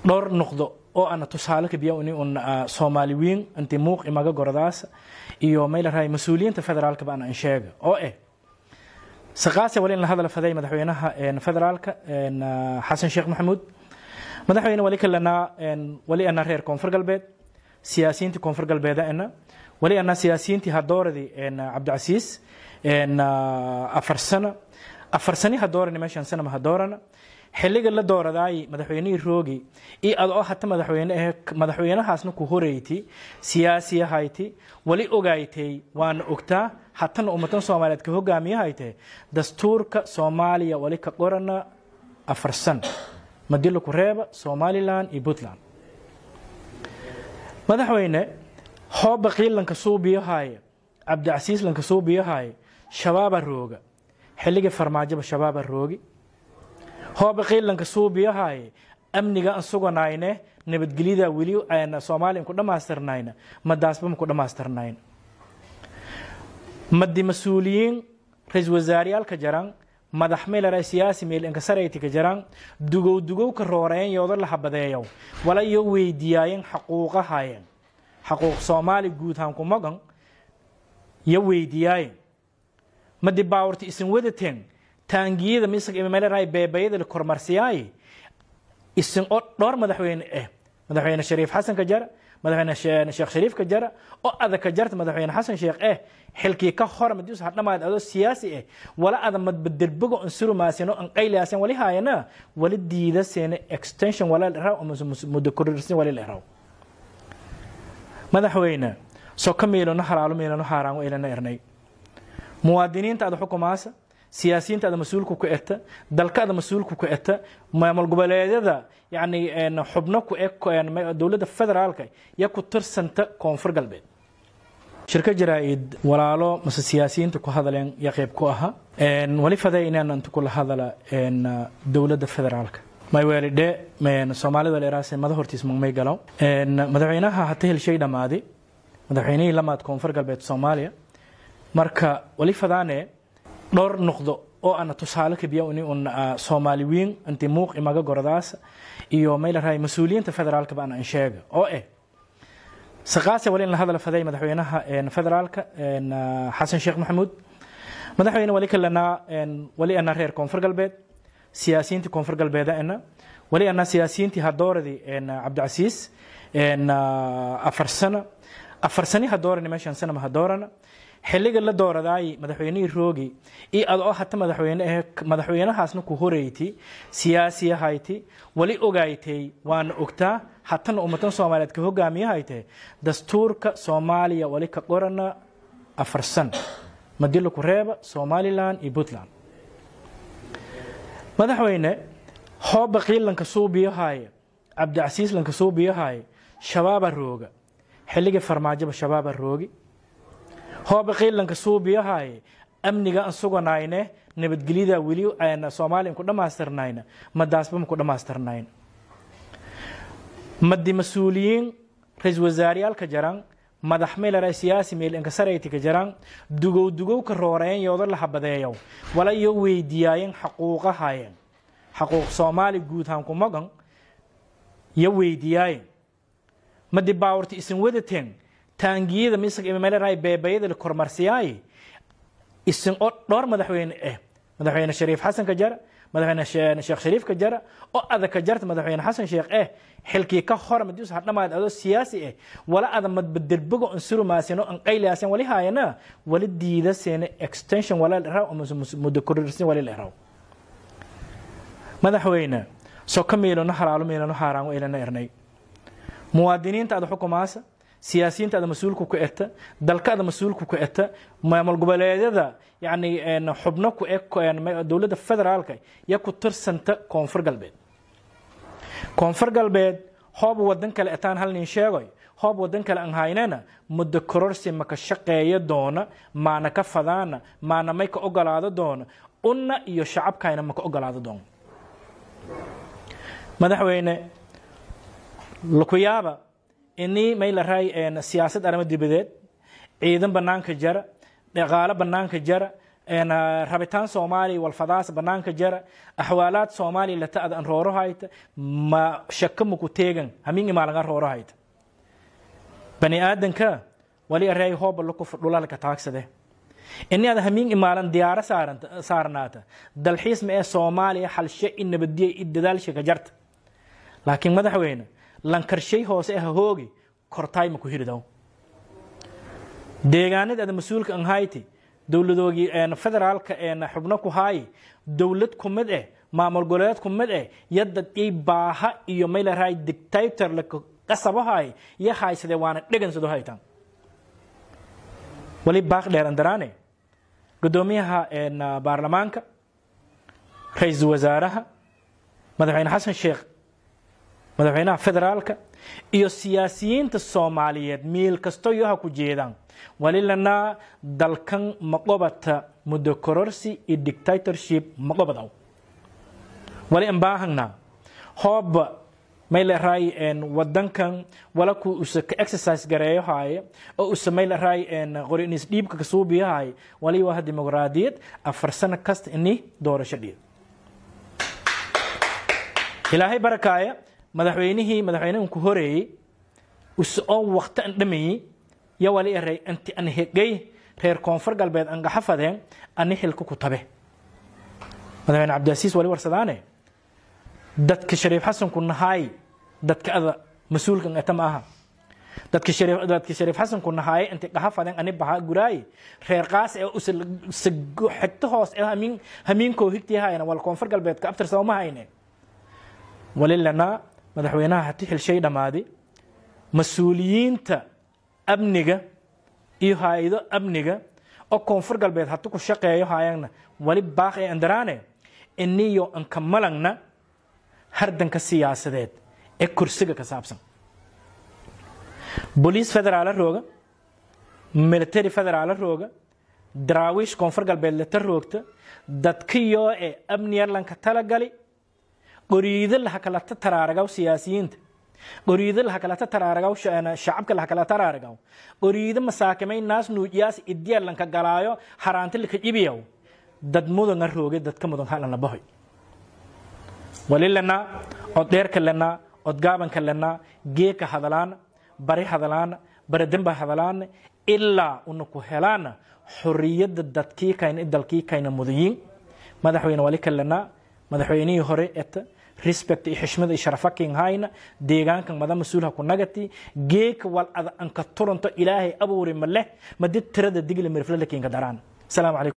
dhowr noqdo oo ana tusaale kabiya uni un soomaali wiin inti muuq imaga gordaas iyo may la rahay mas-uuliyiinta federaalka baan an sheega oo eh saqaase wali in la hadal faday madaxweynaha federaalka xasan sheekh maxamuud madaxweyne wali kalena wali ana reer koonfur galbeed siyaasiyiintii koonfur galbeeda ana wali ana siyaasiyiintii hadooradii cabdicasiis afar sano afar sani hadoorani meeshan sanama hadoorana xilliga la dooradaay madaxweynihii roogi iyo ad oo hata madaxweyne ahe madaxweynahaasna ku horeyti siyaasi ahayti wali ogaaytay waana ogtaa hatana ummatan soomaaliyeed ka hogaamiyahayte dastuurka soomaaliya wali ka qorana afar san madilo ku reeba somalilan iyo puntland madaxweyne hooba qiilanka suubiyahaaya cabdicasiis lanka suubiyahaaya shabaaba rooga xilligii farmaajoba shabaaba roogi hooba qiilanka suubiyahaye amniga an suganayne nabadgelyada weli soomaaliya ku dhamaystirnayna madaasba maku dhamaystirnayn madi mas-uuliyiin ra-isul wasaareyaalka jaran madax meelare siyaasi meel inkasarayti ka jaran dugow dugow ka rooreen yooda la habadeeyow wala iyo weydiyaayeen xaquuqahayen xaquuq soomaali guud hanku magan yo weydiyaayeen madi baawarta isin wadateen taangiyada mismeelerahay beebayada la kormarsiyaaye isin oo dhowr madaxweyne ah madaxweyne shariif xasan ka jara madaxweyne sheekh shariif ka jara oo adag ka jarta madaxweyne xasan sheekh eh xilkii ka hor madius hadhamaad adoo siyaasi ah wala ada madbaderbogo an surumaasino an qayliyaasen wali haayana wali diidaseena extension wala leraw ama muddo kororsin wali leraw madaxweyne soo ka miilano halaalo miilano haaraango ilana ernay muwaadiniinta ada xukumaasa siyaasiyiinta ada mas-uulka ku eta dalka ada mas-uulka ku eta maamul goboleedyada yani xubno ku eg dowladda federaalka ya ku tirsanta koonfur galbeed shirka jaraa-id walaalo mase siyaasiyiinta ku hadaleen ya qeyb ku aha wali faday inaan inta kula hadala dowladda federaalka maywelidhe soomaalida leeraase mada hortiis magmay galow madaxweynaha hata helshay dhammaaday madaxweynihii lamaad koonfur galbeed soomaaliya marka wali fadaane dhowr noqdo oo ana tusaale kabiya uni un soomaali wiin inti muuq imaga gordaas iyo may la rahay mas-uuliyiinta federaalka baan an sheega oo eh saqaase wali in la hadal faday madaxweynaha federaalka xasan sheekh maxamuud madaxweyne wali kalena wali ana reer koonfur galbeed siyaasiyiintii koonfur galbeeda ana wali ana siyaasiyiintii hadooradii cabdicasiis afar sano afar sani hadoorani meeshan sanama hadoorana xilliga la dooradaay madaxweynihii roogi iyo ad oo hata madaxweyne ahe madaxweynahaasna ku horeyti siyaasi ahayti wali ogaaytay waana ogtaa hatana ummatan soomaaliyeed ka hogaamiyahayte dastuurka soomaaliya wali ka qorana afar san madilo ku reeba somalilan iyo puntland madaxweyne hooba qiilanka suubiyahaaya cabdicasiis lanka suubiyahaaya shabaaba rooga xilligii farmaajoba shabaaba roogi hooba qiilanka suubiyahaye amniga an suganayne nabadgelyada weli soomaaliya ku dhamaystirnayna madaasba maku dhamaystirnayn madi mas-uuliyiin ra-isul wasaareyaalka jaran madax meelare siyaasi meel inkasarayti ka jaran dugow dugow ka rooreen yooda la habadeeyow wala iyo weydiyaayeen xaquuqahayen xaquuq soomaali guud hanku magan yo weydiyaayeen madi baawarta isin wadateen taangiyada mismeelerahay beebayada la kormarsiyaaye isin oo dhowr madaxweyne ah madaxweyne shariif xasan ka jara madaxweyne sheekh shariif ka jara oo adag ka jarta madaxweyne xasan sheekh eh xilkii ka hor madius hadhamaad adoo siyaasi ah wala ada madbaderbogo an surumaasino an qayliyaasen wali haayana wali diidaseena extension wala leraw ama muddo kororsin wali leraw madaxweyne soo ka miilano halaalo miilano haaraango ilana ernay muwaadiniinta ada xukumaasa siyaasiyiinta ada mas-uulka ku eta dalka ada mas-uulka ku eta maamul goboleedyada yani xubno ku eg dowladda federaalka ya ku tirsanta koonfur galbeed koonfur galbeed hoob wadan kale etaan hal nin sheegoy hoob wadan kale an haynana muddo kororsi maka shaqeeya doona maana ka fadaana maana may ka ogolaado doona unna iyo shacabkayna maka ogolaado doona madaxweyne lakuyaaba inii may la raay siyaasad arrimo dibadeed ciidan banaanka jara dhaqaalo banaanka jara rabitaan soomaaliya walfadaas banaanka jara axwaalaad soomaaliya lata ad an rooro hayta ma shaka maku teegan hamin imaalan rooro hayta bani aadanka wali arey hooba laku dhulalka taagsade ini ad hamin imaalan diyaaro saarnaata dalxiis ma ee soomaaliya halshe i nabadiya i dadaalsha ka jarta laakiin madaxweyne lankarshay hoose ah hoogi kortaay maku hiridaw deegaanada ada mas-uulka an hayti dowladoogii federaalka xubno ku haayi dowlad ku mid eh maamul goboleed ku mid eh yadda i baaha iyo maylaray dictator la qasabahay iyo haysade waana dhegansado haytaan wali baaq dheeran daraane gudoomiyaha baarlamaanka ra-iisul wasaaraha madaxweyne xasan sheekh madaxweynaha federaalka iyo siyaasiyiinta soomaaliyeed miil kasto iyo ha ku jeedaan wali lanaa dalkan maqobata muddo kororsi iyo dictatorship maqobadaw wali an baahangnaa hooba mayleray wadankan wala ku usa ka exercise gareeyo haaye oo usa mayleray qorinis dhiibka kasuubiyo haaye wali waa dimuqraadiyad afar sano kasta ini doorasho dhiib ilaahay barakaaya madaxweynihii madaxweynahan ku horeeyey usa oo waqti an dhamayey yo wali eray anti an hegay reer koonfur galbeed an gaxafadeen ani xilka ku tabe madaxweyne cabdiasiis wali warsadaane dadka shariif xasanku nahaay dadka ada mas-uulkan eta ma aha dadka shariif dadka shariif xasanku nahaay inti gaxafadeen ani baha guraay reer qaas ee usa xigto hoos ee hamiin hamiinkoo higtii hayna wal koonfur galbeedka abtirsaba ma hayne wali lanaa madaxweynaha hati xilshay dhammaadi mas-uuliyiinta amniga iyo hay-ado amniga oo koonfur galbeed hati ku shaqeeyo hayagna wali baaq ee andaraane iniyo anka malangna hardanka siyaasadeed ee kursiga ka saabsan boliis federaala rooga military federaala rooga daraawiish koonfur galbeed lata roogta dadkiyoo ee amniyarlanka talagali qoriido lahakalata taraaragaw siyaasiyiinta qoriido lahakalata taraaragaw shacabka lahakala taraaragaw qoriido masaakimay naas nuujiyaas idiyarlanka galaayo haraanti lika jibiyaw dad mudanga rooge dadka mudan halana bahoy wali lanaa od dheerka lanaa od gaabanka lanaa geeka hadalaana bari hadalaana baradamba hadalaana ilaa una ku helaana xoriyadda dadkii kayna dalkii kayna mudayiin madaxweyne wali ka lanaa madaxweynihii hore eta respect iyo xishmada iyo sharafakin hayna deegaankan mada mas-uulha ku nagati geeka wal ada anka turanto ilaahay abuuri ma leh madid tirada digli mirflalakinka daraan asalaamu calaykum